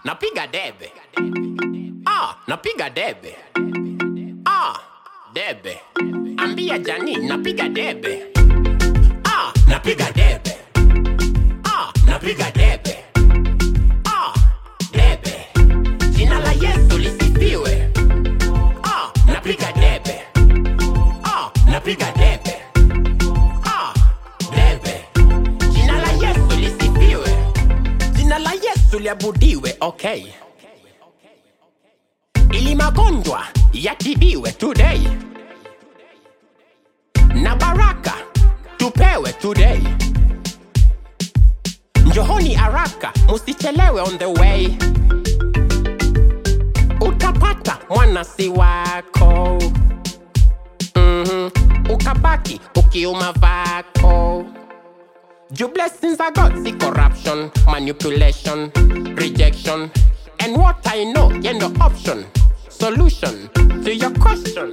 napiga debe. Ah, napiga debe. Ah, debe. Ambia Jani, napiga debe. Ah, napiga debe. Ah, napiga debe. Ah, debe. Jina la Yesu lisifiwe. Ah, napiga debe. Ah, napiga debe. Ah, debe. Jina la Yesu lisifiwe. Jina la Yesu liabudiwe, okay. Ili magonjwa yatibiwe today. Na baraka tupewe today. Njohoni haraka, musichelewe on the way. Utapata mwanasi wako. Mhm. Ukabaki ukiuma vako. Your blessings are God, see corruption, manipulation, rejection. And what I know, you know, option, solution to your question.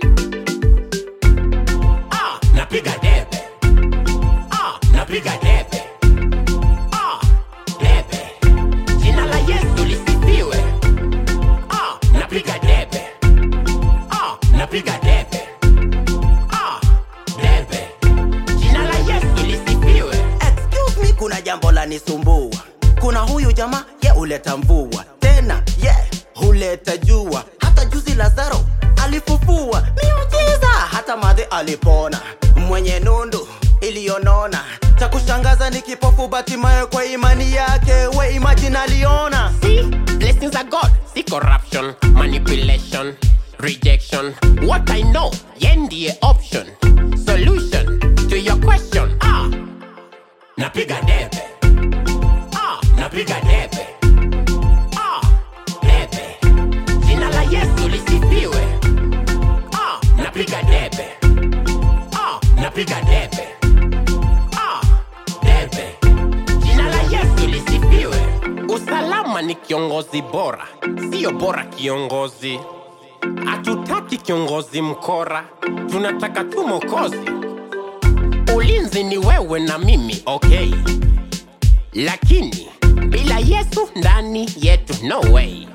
Ah, napiga debe. Ah, napiga debe. Ah, debe. Jina la Yesu lisifiwe. Ah, napiga debe. Ah, napiga debe. Ah, debe. Jina la Yesu lisifiwe. Excuse me, kuna jambo la nisumbua. Kuna huyu jamaa ye huleta mvua tena ye yeah, huleta jua. Hata juzi Lazaro alifufua miujiza, hata madhe alipona. Mwenye nundu iliyonona, cha kushangaza ni kipofu Batimayo kwa imani yake, we imagine aliona. See, blessings are God. See corruption, manipulation, rejection. What I know, yendie option, solution to your question. Ah, napiga debe. Ah, napiga debe. Ah, debe. Jina la Yesu lisifiwe. Ah, napiga debe. Ah, napiga debe. Ah, debe. Jina la Yesu lisifiwe. Usalama ni kiongozi bora, sio bora kiongozi. Hatutaki kiongozi mkora, tunataka tu mokozi. Ulinzi ni wewe na mimi, okay, lakini bila Yesu ndani yetu, no way.